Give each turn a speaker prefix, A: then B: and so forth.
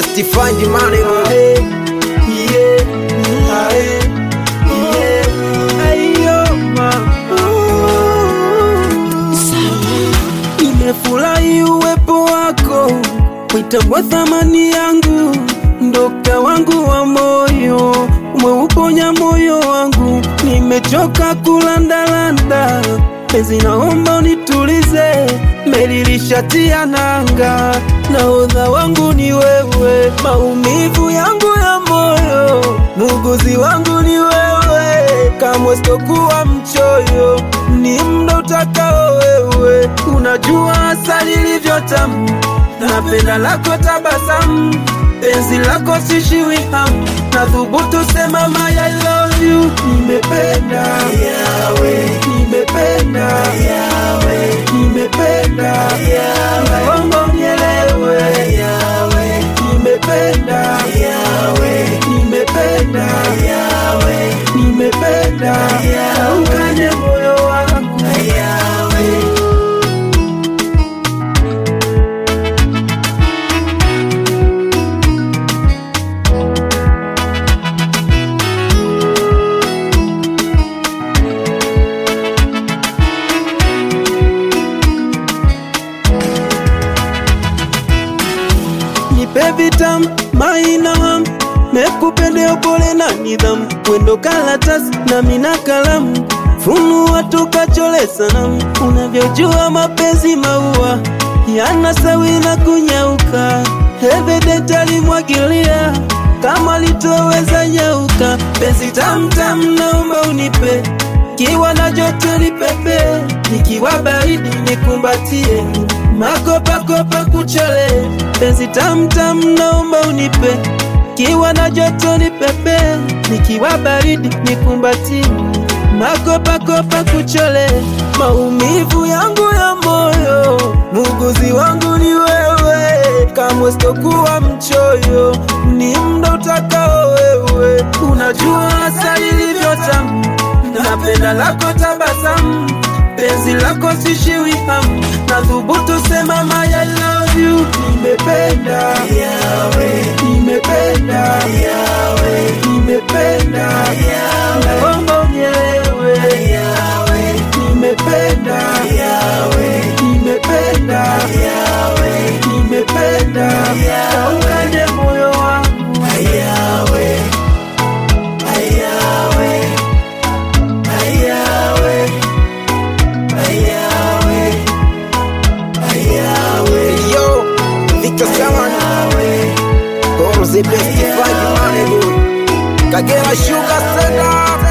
A: best find money
B: Ae, yeah, ae, yeah, ayo, mama. Nimefurahi uwepo wako, uitambua thamani yangu, ndoka wangu wa moyo, umeuponya moyo wangu, nimechoka kulandalanda, penzi naomba unitulize, meli lishatia nanga, nahodha wangu ni wewe, maumivu yangu ya moyo, muuguzi wangu ni wewe, kamwe sitokuwa mchoyo, ni mda utakao wewe, unajua asali ilivyo tamu, napenda lako tabasamu, penzi lako sishiwi hamu, nathubutu sema my I love you, nimependa yawe, nimependa yawe, nimependa yawe, naomba unielewe yawe, nimependa yawe, nimependa yawe, nimependa yawe, ukanye moyo wangu yawe. nipe vitamu mainam mekupende upole na nidhamu wendo kalatasi na mina kalamu funua tukachole sanamu unavyojua mapenzi maua yana sawi na kunyauka evident alimwagilia kama litoweza nyauka penzi tamtam naomba unipe kiwa na joto nipepe nikiwa baridi nikumbatie makopakopa kuchole penzi tamtam naomba unipe kiwa na joto nipepe nikiwa baridi nikumbatie makopakopa kuchole maumivu yangu ya moyo muuguzi wangu ni wewe kamwe sitokuwa mchoyo ni mda utakao wewe unajua asali ilivyo tamu napenda lako tabasamu penzi lako sishiwi hamu na thubutu sema my I love you nimependa yawe nimependa yawe nimependa yawe naomba unielewe yawe nimependa yawe nimependa yawe nimependa yawe ukanye moyo wangu yawe ayawe ayawe ayawe ayawe
A: yo Victor Saman Goro the best find money Kagera Sugar Center